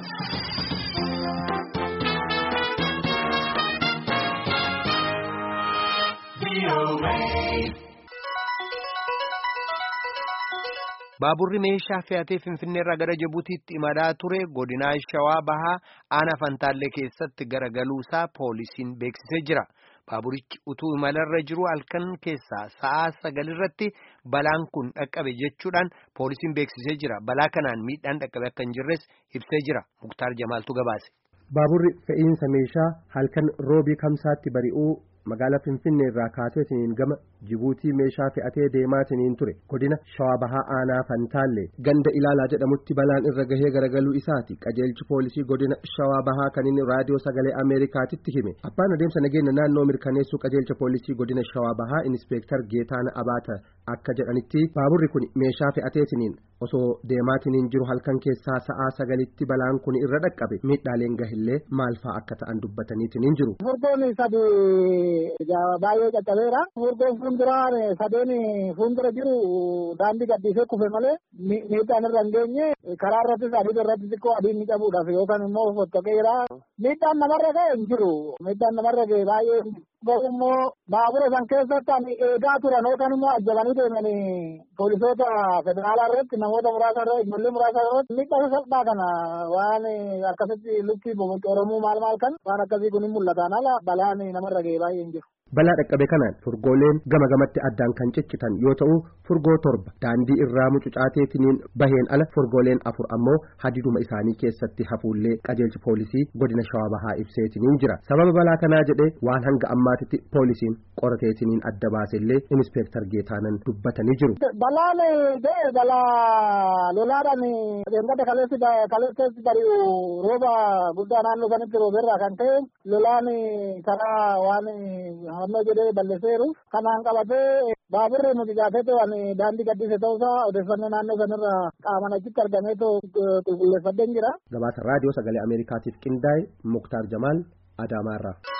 Baaburri meeshaa fe'atee Finfinneerraa gara Jibuutiitti imalaa ture godinaa Shawaa Bahaa Aanaa Fantaallee keessatti garagaluusaa poolisiin beeksisee jira. Baaburichi utuu imalarra jiru halkan keessaa sa'aa sagalirratti balaan kun dhaqqabe jechuudhaan poolisiin beeksisee jira. Balaa kanaan miidhaan dhaqqabe akka hin jirres ibsee jira. Muktaar Jamaaltu gabaase. Baaburri fe'iinsa meeshaa halkan roobii kamsaatti bari'uu magaalaa Finfinnee irraa kaaseetiniin gama Jibuutii meeshaa fe'atee deemaatiniin ture godina Shawaa Bahaa Aanaa Fantaallee ganda ilaalaa jedhamutti balaan irra gahee garagaluu isaati qajeelchi poolisii godina Shawaa Bahaa kan inni raadiyoo sagalee Ameerikaatitti hime abbaan adeemsa nageenya naannoo mirkaneessuu qajeelcha poolisii godina Shawaa Bahaa Inispeektar Geetaana Abaata akka jedhanitti baaburri kun meeshaa fe'ateetiniin osoo deemaatiniin jiru halkan keessaa sa'aa sagalitti balaan kun irra dhaqqabe miidhaaleen gahillee maal fa'aa akka ta'an dubbataniitiniin jiru. Furgoon sadi baay'ee caccabeera. Furgoon fuulduraan sadeen fuuldura jiru daandii gaddisee kufe malee miidhaan irra hin geenye karaa irrattis adii irratti xiqqoo adiin ni cabuudhaaf yookaan immoo fottoqeera. Miidhaan namarra ga'e hin jiru. Miidhaan namarra ga'e baay'ee immoo baabura san keessatti ani eegaa turan yookaan immoo ajjabanii deeman poolisoota federaalaa irratti namoota muraasa irratti ijoollee muraasa irratti miidhaa salphaa kana waan akkasitti lukkii bobocoromuu maal maal kan waan akkasii kun hin mul'atan ala balaan namarra ga'e baay'ee hin jiru. Balaa dhaqqabe kanaan furgooleen gama gamatti addaan kan ciccitan yoo ta'u furgoo torba daandii irraa mucucaateetiniin baheen ala furgooleen afur ammoo hadiduma isaanii keessatti hafuullee qajeelchi poolisii godina shawaa bahaa ibseetiniin jira sababa balaa kanaa jedhee waan hanga ammaatitti poolisiin qorateetiniin adda baasellee inispeektar geetaanan dubbatanii jiru. Balaan ga'e balaa lolaadhaan deemgada kaleessi bari'u rooba guddaa naannoo sanitti rooberraa kan ta'e lolaan karaa waan hannoo jedhee balleesseeru kanaan qabatee baaburri nuti gaafate waan daandii gaddise ta'uusaa odeeffannoo naannoo sanirra qaaman achitti argamee qulqulleeffadheen jira. Gabaasa raadiyoo sagalee Ameerikaatiif qindaa'e Muktaar Jamaal Adaamaarraa.